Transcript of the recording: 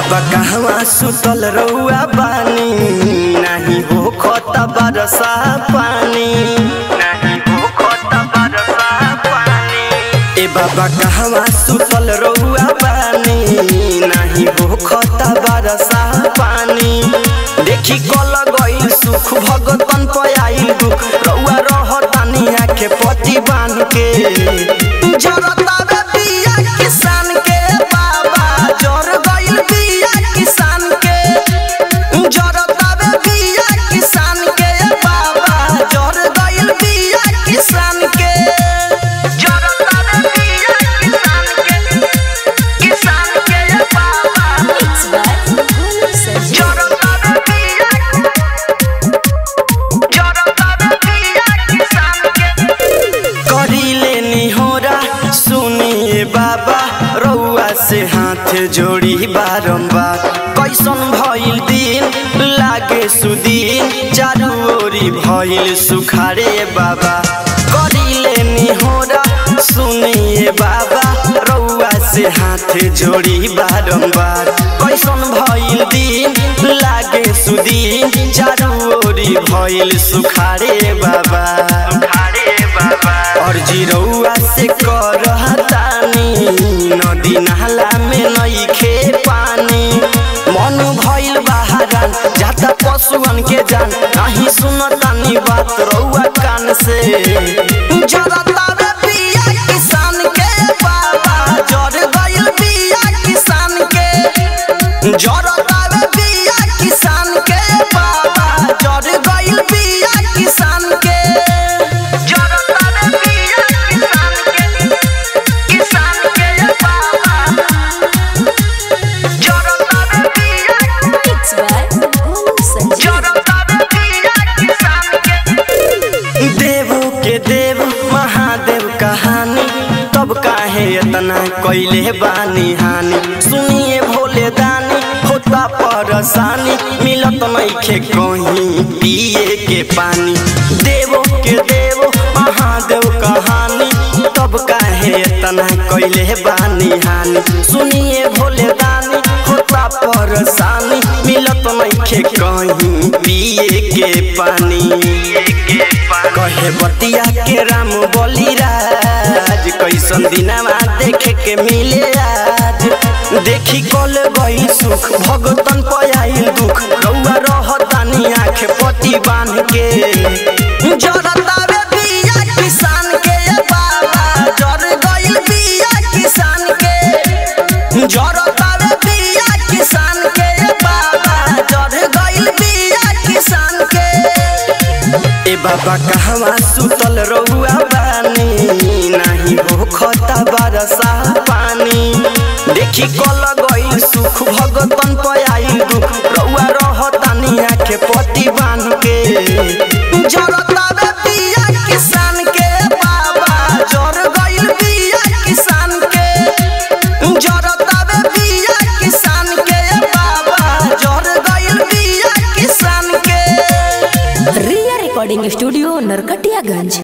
बाबा कहवा सुतल रउआ बानी नाही हो खता बरसा पानी नाही हो खता बरसा पानी ए बाबा कहवा सुतल रउआ बानी नाही हो खता बरसा पानी देखी कल गइल सुख भगतन पयाइल दुख रउआ रहतानी आखे पति बांध के जरता बे बिया किसान के बाबा जर गइल बिया किसान के जरता बे बिया किसान के बाबा जर गइल बिया किसान के जरता बे बिया किसान के किसान के बाबा Mix by Gulu Sanjeev. जरता बे बिया जरता बे बिया किसान के करीले निहोरा सुनिए बाबा रउआ से हाथ जोड़ी बारंबार कैसन भइल दिन लागे सुदीन चारू ओरी भइल सुखारे बाबा करीले निहोरा सुनिए बाबा रउआ से हाथ जोड़ी बारंबार कैसन भइल दिन लागे सुदीन चारू ओरी भइल सुखारे बाबा सुखारे बाबा और जिरौआ से करतानी नदी नाला में नइखे पानी मन भइल बहारान जाता पशुअन के जान नहीं सुनतानी बात रउआ कान से जरता बे बिया किसान के बाबा जर गइल बिया किसान के जरता बे बिया किसान के बाबा जर गइल बिया किसान के जरता बे बिया किसान के किसान के बाबा जरता बे बिया Mix by Gulu Sanjeev. जरता बे बिया किसान के देवो के देव महादेव कहानी तब काहे इतना कैले बानी हानि सुनिए भोले दानी होता परेशानी मिलत नइखे कहीं पिए के पानी देवो के देव महादेव कहानी तब काहे इतना कैले बानी हानि सुनिए भोले दानी होता परेशानी मिलत नइखे कहीं पिए के पानी कहे बतिया के राम बलिराज कैसन दिनमा देखे के मिले आज देखी कल गई सुख भगतन पयाइल दुख रउआ रहतानी आँख पटी बांध के जरता बे बिया किसान के बाबा जर गइल बिया किसान के जरता बे बिया किसान के बाबा जर गइल बिया किसान के ए बाबा कहवा सुतल रउआ बानी नाही हो खता बरसा पानी देखी कल गइल सुख भगतन पयाइल दुख रउआ रहतानी आखे पति बांध के जरता बे बिया किसान के बाबा जर गइल बिया किसान के जरता बे बिया किसान के बाबा जर गइल बिया किसान के Ria Recording Studio, Narkatiyaganj.